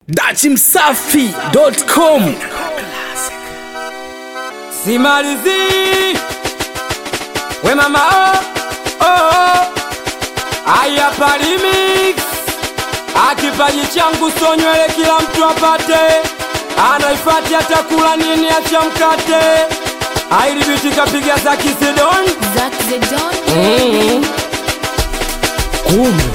dachimsafi.com simalizi we mama oh, oh, oh. aya palimix akipaji changu so nywele kila mtu apate anaifati atakula nini acha mkate ailibiti kapiga za kisidon Zack the Don. kumbe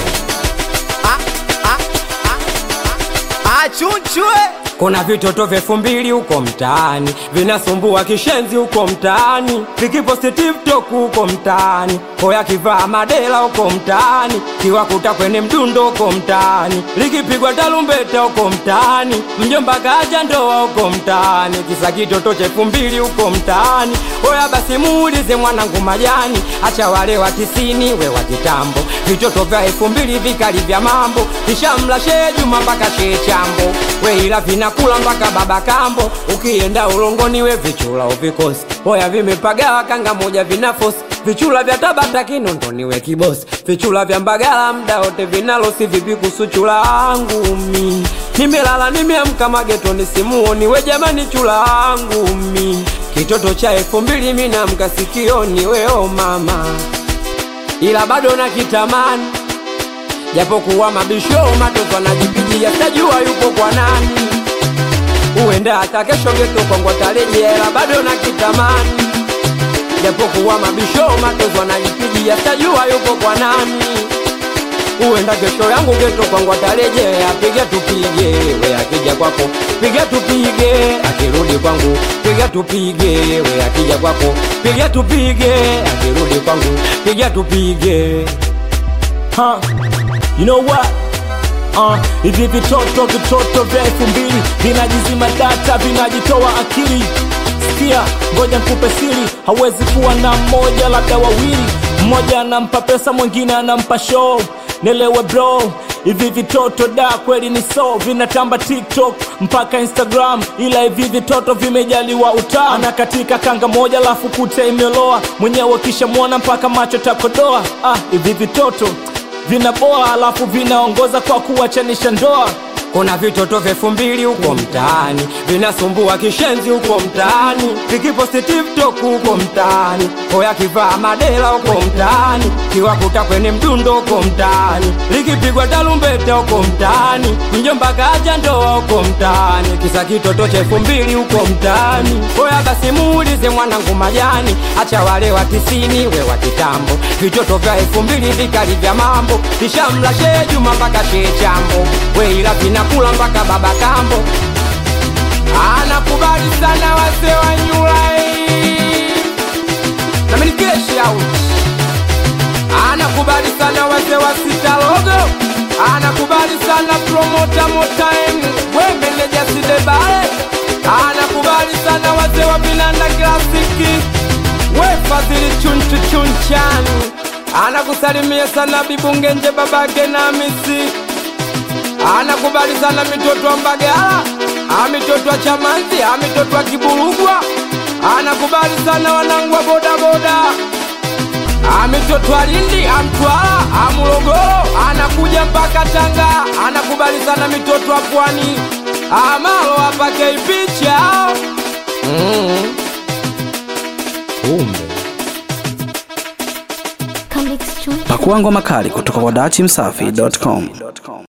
achunchwe kuna vitoto vyefu mbili huko mtaani vinasumbua kishenzi huko mtaani vikiposti tiktok huko mtaani hoya kivaa madela huko mtaani kiwakuta kwenye mdundo huko mtaani likipigwa talumbeta huko mtaani mjomba kaja ndoa huko mtaani kisa kitoto chefu mbili huko mtaani hoya basi muulize mwanangu majani acha wale wa tisini we wa kitambo vitoto vya elfu mbili vikali vya mambo kishamla shee juma mpaka shee chambo we ila vinakula mpaka baba kambo ukienda ulongoni we vichula uvikosi hoya vimepagawa kanga moja vinafosi vichula vya tabata kinondoni we kibosi vichula vya mbagala mda wote vinalosi vipi kusuchula angu mi nimelala nimeamka magetoni simuoni we jamani chula angu mi kitoto cha elfu mbili minamka sikioni weo mama ila bado na kitamani japokuwa mabisho matoto anajipigia tajua yupo kwa nani huenda hata kesho geto kwangu atarejea ila bado na kitamani japokuwa mabisho matoto anajipigia tajua yupo kwa nani huenda kesho yangu geto kwangu atarejea piga tupige we akija kwako piga tupige akirudi kwangu piga tupige we akija kwako piga tupige akirudi kwangu piga tupige huh? you know what Uh, hivi vitoto vitoto vya elfu mbili vinajizima data vinajitoa akili sikia ngoja nkupe siri hawezi kuwa na mmoja labda wawili mmoja anampa pesa mwingine anampa show nelewe bro hivi vitoto da kweli ni so vinatamba tiktok mpaka instagram ila hivi vitoto vimejaliwa utaa na katika kanga moja lafu kute imeloa mwenyewe kishamwona mpaka macho takodoa ah, hivi vitoto vinaboa alafu vinaongoza kwa kuwachanisha ndoa kuna vitoto vyefu mbili huko mtaani vinasumbua kishenzi huko mtaani vikiposti tiktok huko mtaani hoya kivaa madela huko mtaani kiwakuta kwenye mdundo huko mtaani likipigwa talumbeta huko mtaani mjomba kaja ndoa huko mtaani kisa kitoto cha elfu mbili huko mtaani hoya basi muulize mwanangu majani acha wale wa tisini we wa kitambo vitoto vya elfu mbili vikali vya mambo kishamla shee juma mpaka shee chambo we ila vinakula mpaka baba kambo anakubali sana wase wa nyulai namenikeshi out anakubali sana wase wa sitalogo anakubali sana promota motaim we meneja sidebale anakubali sana wase wa vinanda klasiki we fadhili chunchu chunchani anakusalimia sana bibungenje babake na misi anakubali sana mitoto wa Mbagala, amitoto wa Chamanzi, amitoto wa Kiburugwa, anakubali sana wanangu wa bodaboda, amitoto wa Lindi, Amtwara, Amulogoro, anakuja mpaka Tanga, anakubali sana mitoto wa Pwani, Amalo apake picha mm. Kumbe Come Joy. Pakuangwa makali kutoka kwa dachimsafi.com.